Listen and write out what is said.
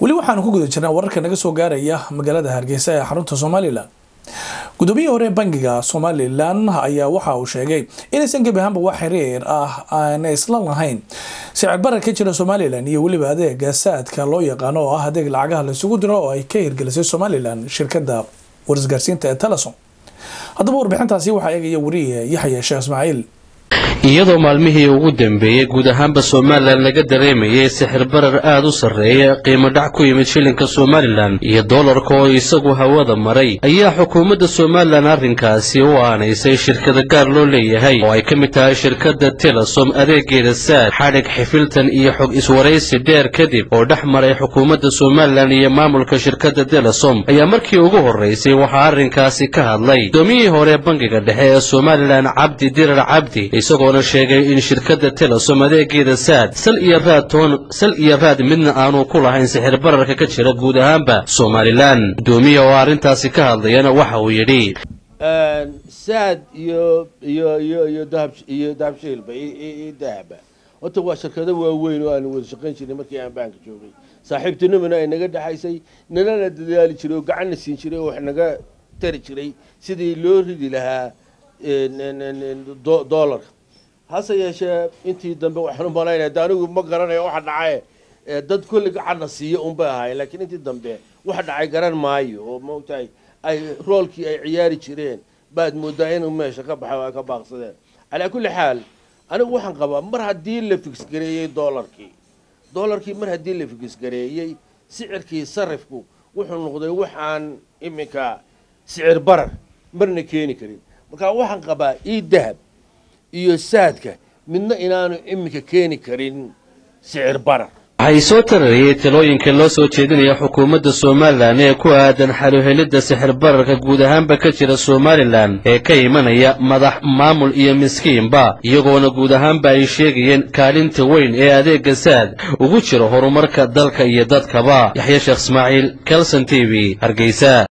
weli waxaanu ku guda jirnaa wararka naga soo gaaraya magaalada hargeysa ee xarunta somalilan gudoomiyihii hore bangiga somalilan ayaa waxa uu sheegay inaysan gebi ahaanba wax xiriir ah aana isla lahayn sicir barar ka jira somalilan iyo weliba adeega saadka loo yaqaano oo ah adeeg lacagaha laisugu diro oo ay ka hirgelisay somalilan shirkada warisgaarsiinta ee telesom haddaba warbixintaasi waxaa eegaya wariye yaxya sheekh ismaaciil iyadoo maalmihii ugu dambeeyey guud ahaanba somalilan laga dareemayay sixir barar aad u sarreeya qiimo dhac ku yimid shilinka somalilan iyo doolarka oo isagu hawada maray ayaa xukuumadda somalilan arrinkaasi u aanaysay shirkada gaar loo leeyahay oo ay ka mid tahay shirkadda telesom adeegeeda saad xadhig xifiltan iyo xog iswaraysi dheer kadib oo dhex maray xukuumadda somalilan iyo maamulka shirkadda telesom ayaa markii ugu horraysay waxaa arrinkaasi ka hadlay gudoomiyihii hore bangiga dhexe ee somalilan cabdi dirar cabdi isagoona sheegay in shirkadda telesom adeegeeda saad sal iyo raad toon sal iyo raad midna aanu ku lahayn sixir bararka ka jira guud ahaanba somalilan gudoomiya oo arrintaasi ka hadlayana waxa uu yidhi saad iyo iyo iyo iyo dahab iyo dahabshiilba iyo dahaba horta waa shirkado waaweyn oo aan wada shaqayn jirnay markii aan baanka joogay saaxiibtinimana ay naga dhexaysay nalana dadaali jiray oo gacanna siin jiray oo wax naga tari jiray sidii loo ridi lahaa doolarka hase yeeshee intii dambe waxaan u malaynaya de anigu ma garanayo waxa dhacaye dad kulli gacanna siiya unbay ahaayeen laakiin intii dambe waxa dhacay garan maayo oo maogtahay ay roolkii ay ciyaari jireen baad moodaa inuu meesha ka baxay oo ay ka baaqsadeen calaa kulli xaal anigu waxaan qabaa mar haddii la figsgareeyey doolarkii doolarkii mar haddii la figsgareeyey sicirkii sarifku wuxuu noqday wax aan iminka sicir barar marna keeni karin marka waxaan qabaa ii dahab iyo saadka midna inaanu iminka keeni karin sicir barar waxay soo tarariyey talooyinka loo soo jeedinaya xukuumadda somalilan ee ku aadan xaluhelidda sixir bararka guud ahaanba ka jira somalilan ee ka imanaya madax maamul iyo miskiinba iyagoona guud ahaanba ay sheegayeen kaalinta weyn ee adeegga saad ugu jiro horumarka dalka iyo dadkaba yaxya sheekh ismaaciil kelson t v hargeysa